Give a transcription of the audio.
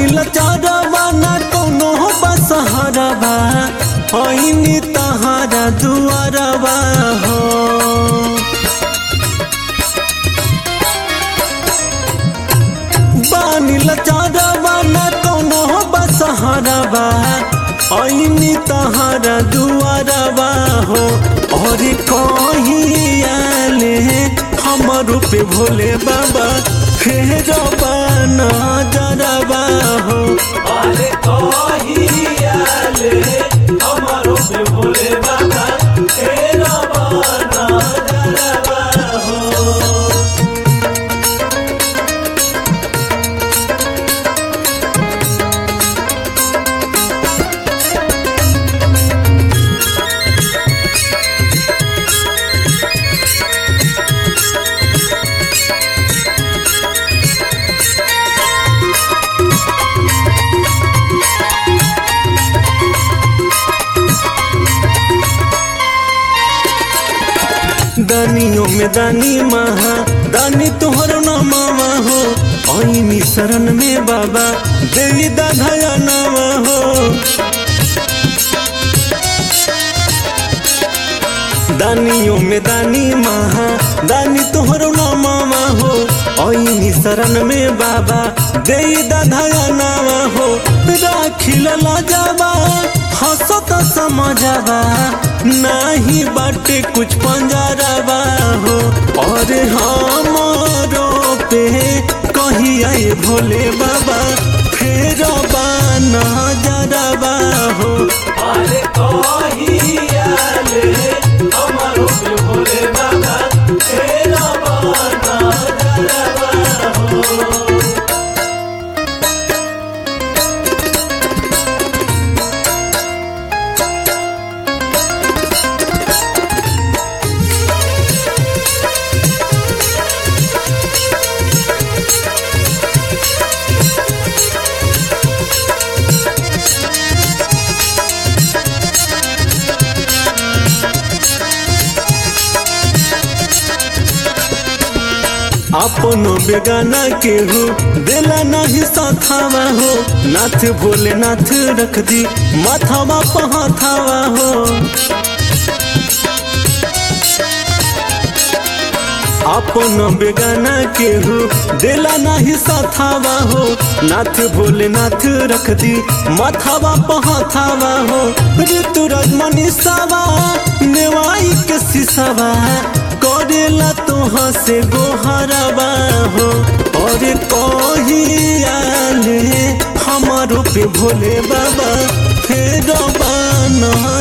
लचारवा ना कोनो बसहरवा ऐनी तहारा दुआरवा हो बानी लचारवा ना कोनो बसहरवा ऐनी तहारा दुआरवा हो और कहियाले हमर पे भोले बाबा फेर बाना जरबा हो अरे कहियाले हमर पे भोले बाबा फेर बाना जरबा हो दानियों में दानी महा दानी तोहर नामा हो ऐनी शरण में बाबा देवी दाधया नामा हो दानियों में दानी महा दानी तोहर नामा हो ऐनी शरण में बाबा देवी दाधया नामा हो राखिल लाजाबा हंसत समझावा नाही बाटे कुछ पंजरवा हो और हमारो पे कही आए भोले बाबा फेर बाना जरबा हो अरे कहियाले हमारो पे भोले बाबा फेर बाना जरबा हो अपनो बेगाना के हो दिला नहीं साथावा हो नाथ भोले नाथ रख दी माथावा पहाथावा हो अपनो बेगाना के हो दिला नहीं साथावा हो नाथ भोले नाथ रख दी माथावा पहाथावा हो ऋतुराज मनीषावा नेवाई के सिसावा करेला तोहा से गोहरबा हो और कहियाले हमारो पे भोले बाबा फेर बाना